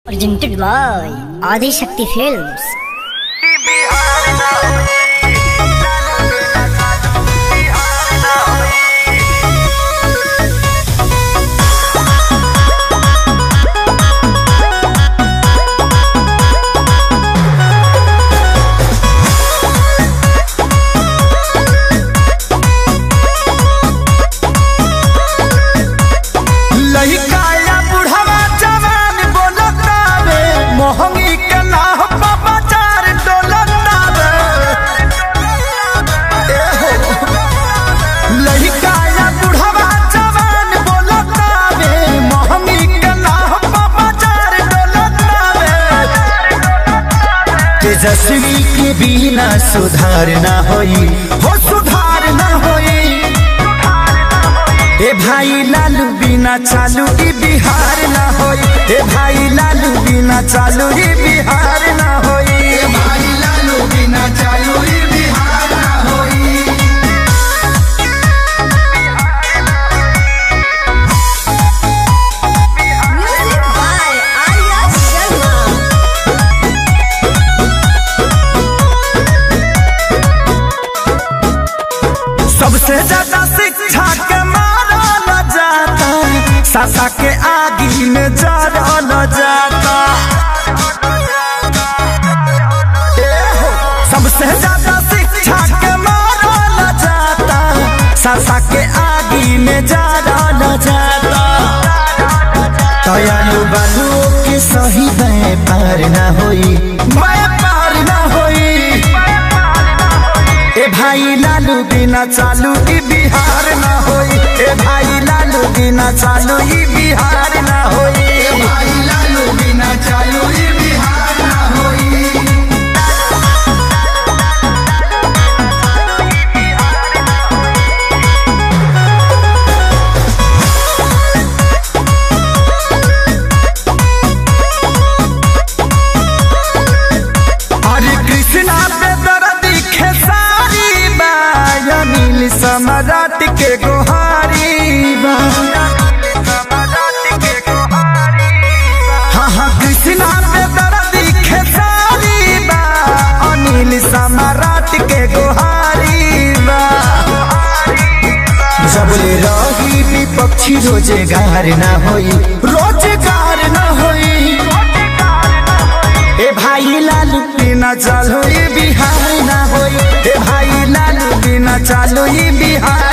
presented by Adi Shakti Films. लहिकाया बुढ़वा जवान बोलतावे मोहंगी के नाह पर बाजार डोलतावे ए हो। लहिकाया बुढ़वा जवान बोलतावे मोहंगी के नाह पर बाजार डोलतावे तेजस्वी के बिना सुधार ना होई हो सुधार ना होई ए भाई लालू बिना चालू ई बिहार ना होई ए भाई लालू बिना चालू ई बिहार ना होई ए भाई लालू बिना चालू ई बिहार ना होई Music by Arya Sharma. सबसे ज्यादा शिक्षा के मारा न जाता सासा के आगी में जरा न जाता ए हो, सबसे ज्यादा शिक्षा के मारा न जाता सासा के आगी में जरा न जाता दयालु बालू के सही व्यापार ना होई व्यापार ना होई ए भाई लालू बिना चालू ई बिहार ना होई ए भाई लालू बिना चालू ई बिहार ना होई ए भाई लालू बिना चालू ई बिहार ना होई हरे कृष्णा पे दर्दी खेसारी बा अनिल सम्राट के गोहारी बा हाँ हाँ कृष्णा पे दर्दी खेसारी बा अनिल सम्राट के गोहारी बा सबले रही विपक्षी रोजगार ना होई रोजगार ना होई ए भाई लालू बिना चालो ये बिहार ना होई ए भाई लालू बिना चालो ये बिहार